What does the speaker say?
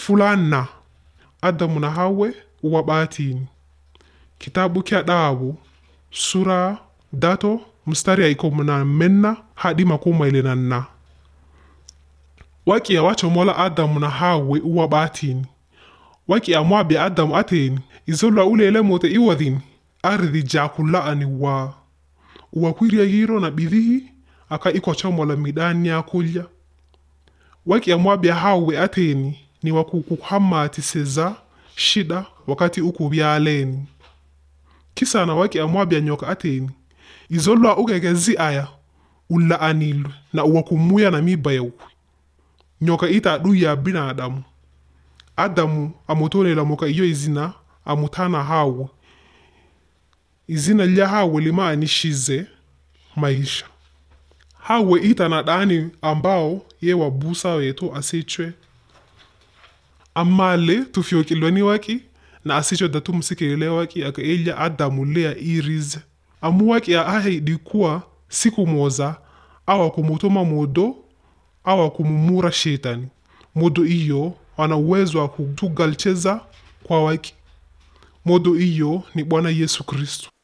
fulanna adamu na hawe uwa batini kitabu kya dabu sura dato mstari ya iko na menna hadi makumi ile na nna waki awachomola adamu na hawe uwa batini waki amwabya adamu ateni izola ulele mote iwadhini ardhi jakulaani wa uwakwirya yiro na bidhihi aka ikochomola midani ya kulya waki amwabya hawe ateni ni wakukuhamati seza shida wakati ukubyaleni kisana waki amwabya nyoka ateni izolwa ugegezi aya ulaanilwe na uwakumuya na miba yaukwi nyoka ita adui ya binadamu adamu amutolela moka iyo izina amutana hawe izina lya hawe limaanishize maisha hawe ita na dani ambao ye wabusa wetu asichwe amale tufyokilweni waki na asichwe datu msikilele waki aka ilya adamu lea irize amu waki aahidi kuwa siku moza awa kumutuma modo awa kumumura shetani modo iyo ana uwezo wa kutugalcheza kwa waki modo iyo ni bwana yesu kristo